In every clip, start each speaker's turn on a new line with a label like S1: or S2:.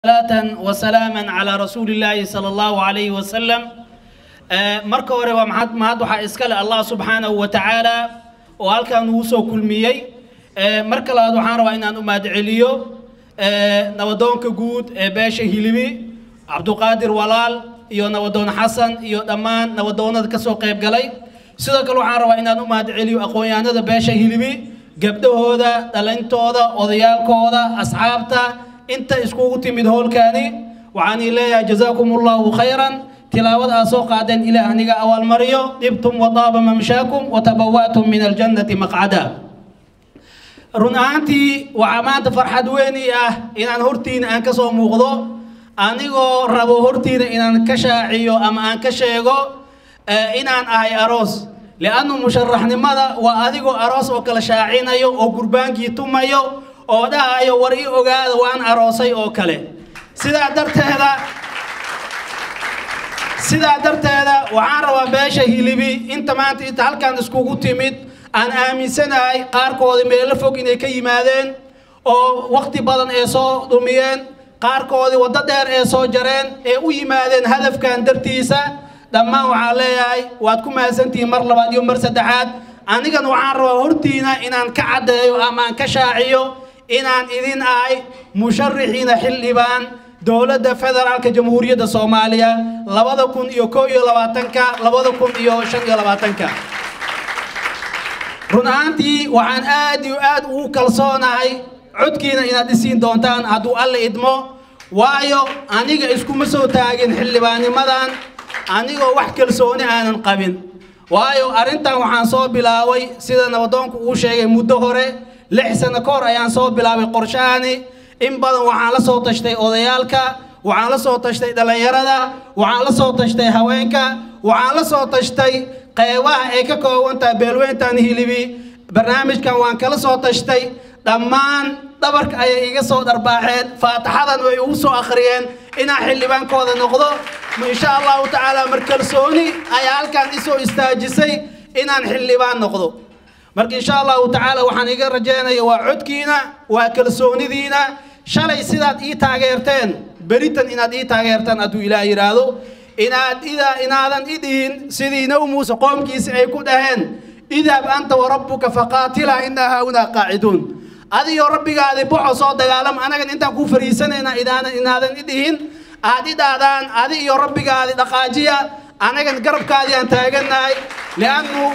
S1: صلاة وسلاما على رسول الله صلى الله عليه وسلم marka hore waa maxad mahad waxaa iska leh allah subxaanahu wa tacaala oo halkan ugu soo kulmiyey marka labaad waxaan rabaa inaan u mahadceliyo nabadoonka guud ee beesha hilibi cabduqaadir walaal iyo nabadoon xasan iyo dhammaan nabadoonada ka soo qayb galay sidoo kale waxaan rabaa inaan u mahadceliyo aqoon-yahanada beesha hilibi gabdhahooda dhalintooda odayaalkooda asxaabta inta iskugu timid howlkaani waxaan ii leeyahay jazaakum allahu khayran tilaawada aad soo qaadeen ilaah aniga awaalmariyo dhibtum wadaaba mamshaakum watabawa'tum min aljannati maqcada run ahaantii waxaa maanta farxad weyn ii ah inaan hortiina aan ka soo muuqdo anigoo rabo hortiina inaan ka shaaciyo ama aan ka sheego inaan ahay aroos liannu musharaxnimada waa adigoo aroos oo kale shaacinayo oo gurbaankii tumayo oo dhahayo war ii ogaada waan aroosay oo kale sidaa darteeda sidaa darteeda waxaan rabaa beesha hilibi inta maanta inta halkan iskugu timid aan aaminsanahay qaarkoodii meelo fog inay ka yimaadeen oo wakti badan ee soo dhumiyeen qaarkoodii waddo dheer ee soo jareen ee u yimaadeen hadafkan dartiisa dhammaan waxaan leeyahay waad ku mahadsantihiin mar labaad iyo mar saddexaad anigan waxaan rabaa hortiina inaan ka caddeeyo ama aan ka shaaciyo inaan idin ahay musharixiina xildhibaan dowladda federaalka jamhuuriyadda soomaaliya labada kun iyo koo iyo labaatanka labada kun iyo shan iyo labaatanka run ahaantii waxaan aad iyo aad ugu kalsoonahay codkiina inaad isiin doontaan hadduu alle idmo waayo aniga iskuma soo taagin xildhibaannimadan anigoo wax kalsooni aanan qabin waayo arrintan waxaan soo bilaabay sida nabadoonku uu sheegay muddo hore lix sano ka hor ayaan soo bilaabay qorshahani in badan waxaan la soo tashtay odayaalka waxaan la soo tashtay dhallinyarada waxaan la soo tashtay haweenka waxaan la soo tashtay qeybaha ay ka kooban tahay beelweyntan hilibi barnaamijkan waan kala soo tashtay dhammaan dhabarka ayay iga soo dharbaaxeen faataxadan way ugu soo akhriyeen inaan xildhibaankooda noqdo insha allahu tacaala mar kalsooni ayaa halkan isoo istaajisay inaan xildhibaan noqdo marka insha allahu tacaala waxaan iga rajaynaya waa codkiina waa kalsoonidiina shalay sidaad ii taageerteen beritan inaad ii taageertaan hadduu ilaah yidhaahdo inaad ida inaadan i dhihin sidii nabi muuse qoomkiisi ay ku dhaheen idhab anta warabbuka faqaatila inaa haahunaa qaaciduun adiyo rabbigaadi boxo soo dagaalam anagan intaan ku fariisanayna inaadan i dhihin aad i dhaadaan adi iyo rabbigaadi dhaqaajiya anagan garabkaadii aan taagannahay liannu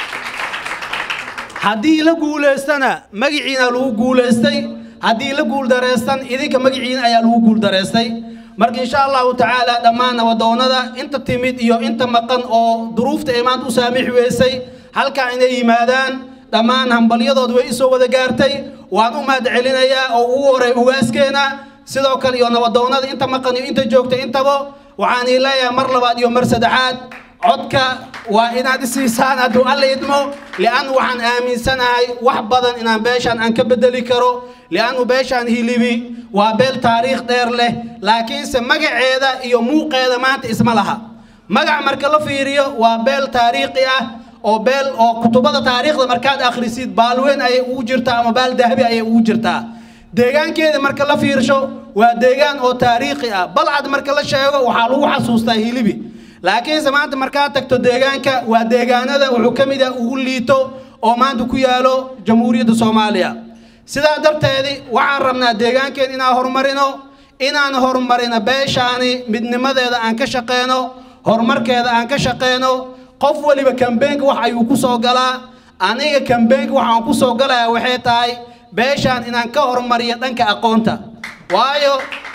S1: haddii la guulaystana magiciina lagu guulaystay haddii la guuldareystan idinka magiciina ayaa lagu guuldareystay marka insha allahu tacaala dhammaan nabadoonada inta timid iyo inta maqan oo duruufta ay maanta u saamixi weysay halkaa inay yimaadaan dhammaan hambalyadood way isoo wada gaartay waan u mahad celinayaa oo ugu horay ugaaskeena sidoo kale iyo nabadoonada inta maqan iyo inta joogta intaba waxaan ii leeyahay mar labaad iyo mar saddexaad codka waa inaad isiisaan hadduu alla idmo liannu waxaan aaminsanahay wax badan inaan beeshaan aan ka bedeli karo liannu beeshaan hilibi waa beel taariikh dheer leh laakiinse magaceeda iyo muuqeeda maanta isma laha magac marka la fiiriyo waa beel taariikhi ah oo beel oo kutubada taariikhda markaad akhrisid baalweyn ayay ugu jirtaa ama baal dahabi ayay ugu jirtaa deegaankeeda marka la fiirsho waa deegaan oo taariikhi ah balcad marka la sheego waxaa lagu xasuustaa hilibi laakiinse maanta markaad tagto deegaanka waa deegaanada wuxuu ka mid ah ugu liito oo maanta ku yaalo jamhuuriyadda soomaaliya sidaa darteedi waxaan rabnaa deegaankeen inaan horumarino inaan horumarino beeshaani midnimadeeda aan ka shaqeyno horumarkeeda aan ka shaqeyno qof waliba kambeenka wax ayuu ku soo galaa aniga kambeenka waxaan ku soo galayaa waxay tahay beeshaan inaan ka horumariyo dhanka aqoonta waayo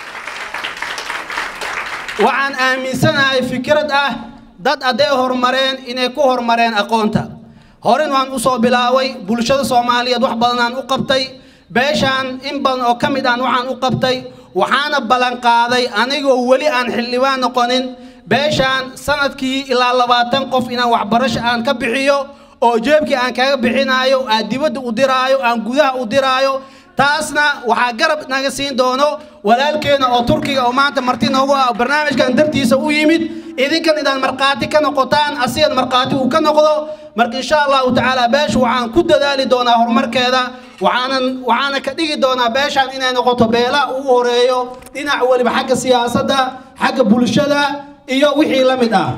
S1: waxaan aaminsanahay fikrad ah dad hadday horumareen inay ku horumareen aqoonta horen waan u soo bilaaway bulshada soomaaliyeed wax badanaan u qabtay beeshaan in badan oo ka mid aan waxaan u qabtay waxaana ballanqaaday anigoo weli aan xildhibaan noqonin beeshaan sanadkii ilaa labaatan qof inaan waxbarasho aan ka bixiyo oo jeebkii aan kaga bixinaayo aan dibadda u diraayo aan gudaha u diraayo taasna waxaa garab naga siin doono walaalkeena oo turkiga oo maanta marti noogu ah barnaamijkan dartiisa u yimid idinkan inaad markhaati ka noqotaan asigan markhaati uu ka noqdo marka insha allahu tacaala beesha waxaan ku dadaali doonaa horumarkeeda waxaanan waxaana ka dhigi doonaa beeshaan inay noqoto beela ugu horeeyo dhinac weliba xagga siyaasadda xagga bulshada iyo wixii la mid ah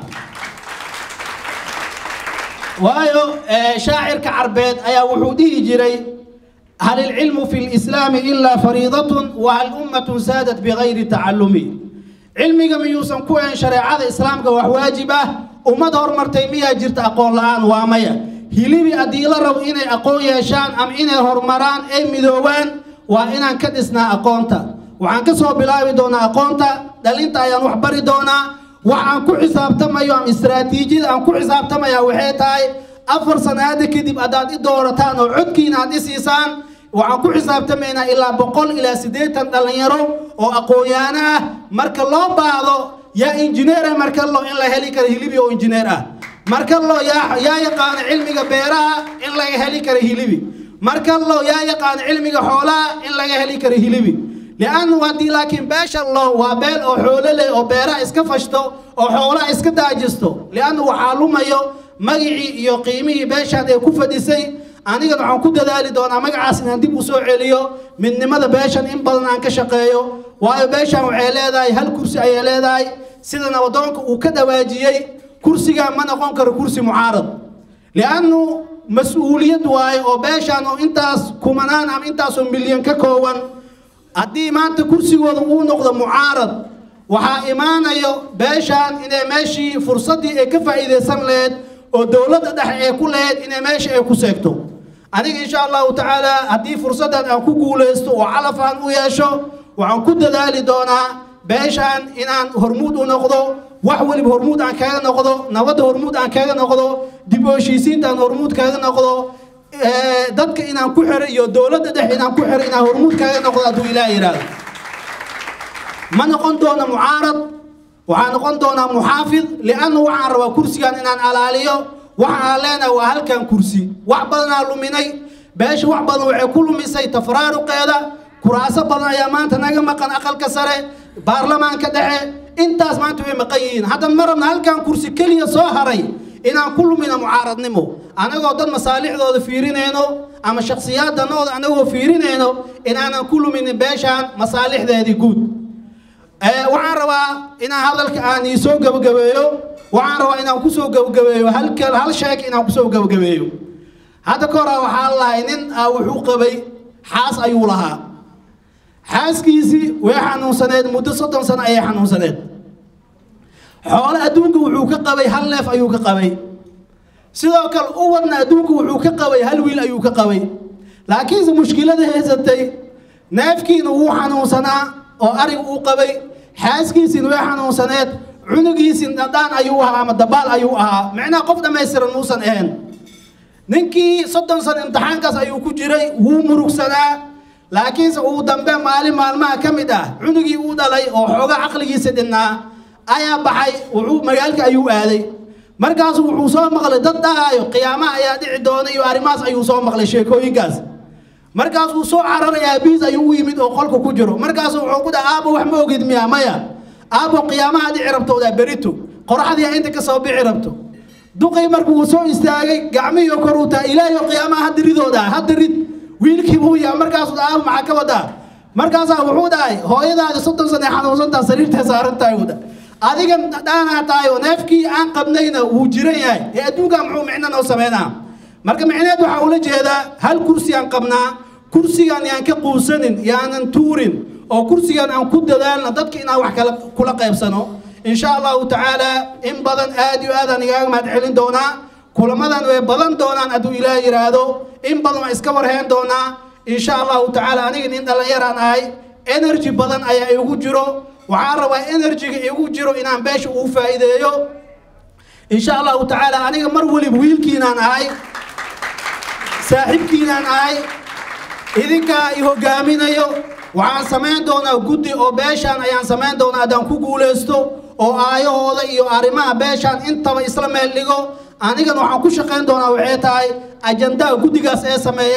S1: waayo shaacirka carbeed ayaa wuxuu dhihi jiray hal ilcilmu fi lislaami ilaa fariidatun wa hal ummatun saadat bigayri tacallumi cilmiga miyuusan ku ahayn shareecada islaamka wax waajib ah ummad horumartay miyaa jirta aqoon la-aan waa maya hilibi haddii la rabo inay aqoon yeeshaan ama inay horumaraan ay midoobaan waa inaan ka dhisnaa aqoonta waxaan ka soo bilaabi doonaa aqoonta dhalinta ayaan wax bari doonaa wax aan ku xisaabtamayo ama istaraatiijiyada aan ku xisaabtamaya waxay tahay afar sanaada kadib haddaad i doorataan oo codkiina aad i siisaan waxaan ku xisaabtamaynaa ilaa boqol ilaa siddeetan dhallinyaro oo aqoon-yaano ah marka loo baahdo yaa injineera markallo in la heli karo hilibi oo injineer ah markallo yaa yaa yaqaano cilmiga beeraha in laga heli karo hilibi markallo yaa yaqaano cilmiga xoolaha in laga heli karo hilibi liannu haddii laakiin beesha lo waa beel oo xoolo leh oo beeraha iska fashto oo xoolaha iska daajisto liannu waxaa lumayo magicii iyo qiimihii beeshaan ee ku fadhisay anigan waxaan ku dadaali doonaa magacaas inaan dib u soo celiyo midnimada beeshan in badan aan ka shaqeeyo waayo beeshan waxay leedahay hal kursi ayay leedahay sida nabadoonka uu ka dhawaajiyey kursigaa ma noqon karo kursi mucaarad liannu mas-uuliyad waaye oo beeshan oo intaas kumanaan ama intaasoo milyan ka kooban haddii maanta kursigooda uu noqdo mucaarad waxaa imaanayo beeshaan inay meeshii fursaddii ay ka faa'iidaysan laheyd oo dowladda dhexe ee ku laheyd inay meesha ay ku seegto aniga insha allahu tacaala haddii fursaddan aan ku guulaysto oo calaf aan u yeesho waxaan ku dadaali doonaa beeshaan inaan hormuud u noqdo wax weliba hormuud aan kaga noqdo nabadda hormuud aan kaga noqdo dib u heshiisiinta aan hormuud kaga noqdo dadka inaan ku xiro iyo dowladda dhexe inaan ku xiro inaan hormuud kaga noqdo hadduu ilaah yidhaahdo ma noqon doono mucaarad waxaa noqon doonaa muxaafid liannu waxaan rabaa kursigan inaan alaaliyo waxa aan leenahay waa halkan kursi wax badanaa luminay beesha wax badan waxay ku lumisay tafraaruqeeda kuraaso badan ayaa maanta naga maqan aqalka sare baarlamaanka dhexe intaas maanta way maqan yihiin haddan ma rabna halkan kursi keliya soo haray inaan ku lumina mucaaradnimo anagoo dad masaalixdooda fiirinayno ama shakhsiyaaddanooda anagoo fiirinayno inaanan ku luminin beeshaan masaalixdeedii guud waxaan rabaa inaan hadalka aan iisoo gabagabeeyo waxaan rabaa inaan kusoo gabagabeeyo halkal hal sheek inaan kusoo gabagabeeyo hadda ka hora waxaa lahay nin ah wuxuu qabay xaas ayuu lahaa xaaskiisii way xanuunsaneed muddo soddon sano ayay xanuunsaneed xoole adduunka wuxuu ka qabay hal neef ayuu ka qabay sidoo kale uwadna adduunka wuxuu ka qabay hal wiil ayuu ka qabay laakiinse mushkilada haysatay neefkiina wuu xanuunsanaa oo arig uu qabay xaaskiisiina way xanuunsaneed cunugiisii dhadhaan ayuu ahaa ama dabaal ayuu ahaa micnaha qof dhammaystiran muusan ahayn ninkii soddon sano imtixaankaas ayuu ku jiray wuu murugsanaa laakiinse uu dambe maalin maalmaha ka mid ah cunugii uu dhalay oo xooga caqligiisa dhinnaa ayaa baxay wuxuu magaalka ayuu aaday markaasu wuxuu soo maqlay dad dhahaayo qiyaamaha ayaa dhici doona iyo arrimahaas ayuu soo maqlay sheekooyinkaas markaasuu soo cararay aabihiis ayuu u yimid oo qolka ku jiro markaasu wuxuu ku dhaha aabo wax ma ogid miya maya aabo qiyaamaha dhici rabtoodaa berito qoraxdii inta ka soo bixi rabto duqay markuu soo istaagay gacmihii kor uu taa ilaahay qiyaamaha hadda ridooda hadda rid wiilkii buu yaa markaasuu dhaha aabo maxaa ka wadaa markaasaa wuxuu dhahay hooyadaadi soddon sane xanuunsantaa sariirtay saaran tahay wada adigan dhaanaa tahay oo neefkii aan qabnayna wuu jiran yahay ee adduunkaa muxuu micno noo sameynaa marka micneed waxaa ula jeedaa hal kursi aan qabnaa kursigan yaan ka quusanin yaanan tuurin oo kursigan aan ku dadaalna dadka inaan wax kala kula qaybsano insha allahu tacaala in badan aad iyo aadaan igaaga mahad celin doonaa kulamadan way badan doonaan hadduu ilaah yidhaahdo in badan waa iska warheen doonaa insha allahu tacaala aniga nin dhallinyaraan ahay energy badan ayaa igu jiro waxaan rabaa energyga igu jiro inaan beesha uu faa'iideeyo insha allahu tacaala aniga mar weliba wiilkiinaan ahay saaxiibkiinaan ahay idinkaa i hogaaminayo waxaan samayn doonaa guddi oo beeshaan ayaan samayn doonaa haddaan ku guulaysto oo aayahooda iyo arrimaha beeshaan intaba isla meel dhigo anigan waxaan ku shaqayn doonaa waxay tahay ajandaha guddigaas ee sameeyaan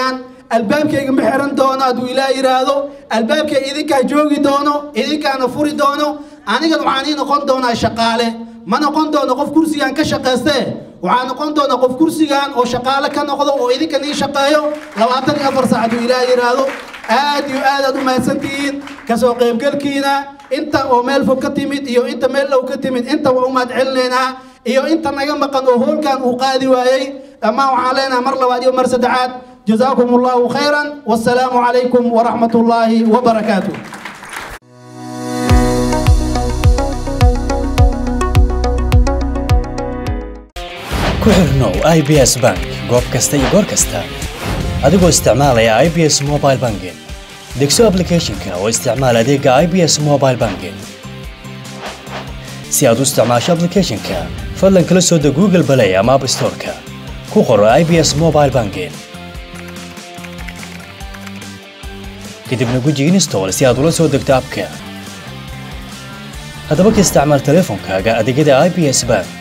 S1: albaabkayga ma xiran doono hadduu ilaah yidhaahdo albaabkay idinkaa joogi doono idinkaana furi doono anigan waxaan ii noqon doonaa shaqaale ma noqon doono qof kursigan ka shaqaystee waxaa noqon doona qof kursigan oo shaqaale ka noqdo oo idinkan ii shaqeeyo labaatan iyo afar saac hadduu ilaah yidhaahdo aad iyo aad aad u mahadsantihiin kasoo qaybgalkiina inta oo meel fog ka timid iyo inta meel dhow ka timid inta waa u mahad celinaynaa iyo inta naga maqan oo hoolkan uu qaadi waayey dhammaan waxaan leenahay mar labaad iyo mar saddexaad جزاكم الله خيرا والسلام عليكم ورحمة الله وبركاته
S2: ku xirnow i b s bank goob kasta iyo goor kasta adigoo isticmaalaya i b s mobile banking degso applicationka oo isticmaal adeega i b s mobile banking si aad u isticmaasho applicationka fadlan kala soo deg google play ama app storeka ku qoro i b s mobile banking kadibna guji install si aad ula soo degto abka haddaba ka isticmaal teleefonkaaga adeegyada i b s bank